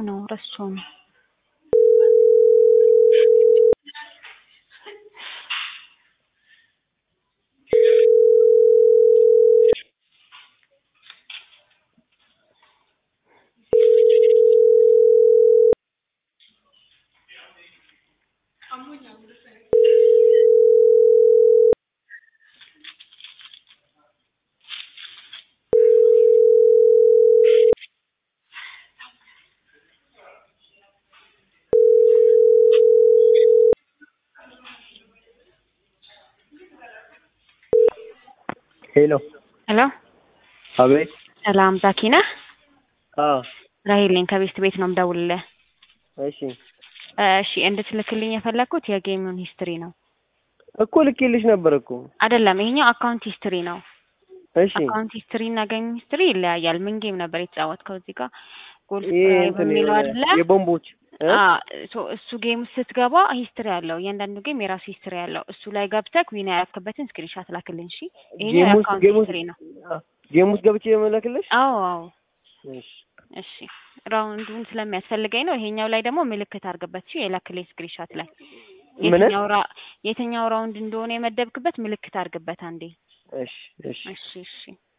ነው ረስቼው ነው። ሄሎ ሄሎ አቤት። ሰላም ዛኪ ነህ? አዎ ራሄል ነኝ ከቤስት ቤት ነው የምደውልልህ። እሺ እሺ እንድትልክልኝ የፈለግኩት የጌሙን ሂስትሪ ነው። እኮ ልኬልሽ ነበር እኮ። አይደለም ይሄኛው አካውንት ሂስትሪ ነው። እሺ አካውንት ሂስትሪ እና ጌም ሂስትሪ ይለያያል። ምን ጌም ነበር የተጫወትከው? እዚህ ጋር ጎል ይሄ ስፕራይ እንትን በሚለው የሆነ አይደለ? የቦምቦች እ? አ ሶ እሱ ጌም ውስጥ ስትገባ ሂስትሪ አለው። እያንዳንዱ ጌም የራሱ ሂስትሪ አለው። እሱ ላይ ገብተህ ዊን ያደረክበትን ስክሪንሻት ላክልኝ። እሺ ይሄኛው ጌም ውስጥ የአካውንት ጌም ውስጥ ሂስትሪ ነው። አ፣ ጌም ውስጥ ገብቼ የመለክልሽ? አዎ አዎ እሺ እሺ ራውንዱን ስለሚያስፈልገኝ ነው። ይሄኛው ላይ ደግሞ ምልክት አድርግበት። እሺ የላክልኝ ስክሪንሻት ላይ ምን? የትኛው ራ የትኛው ራውንድ እንደሆነ የመደብክበት ምልክት አድርግበት አንዴ። እሺ እሺ እሺ እሺ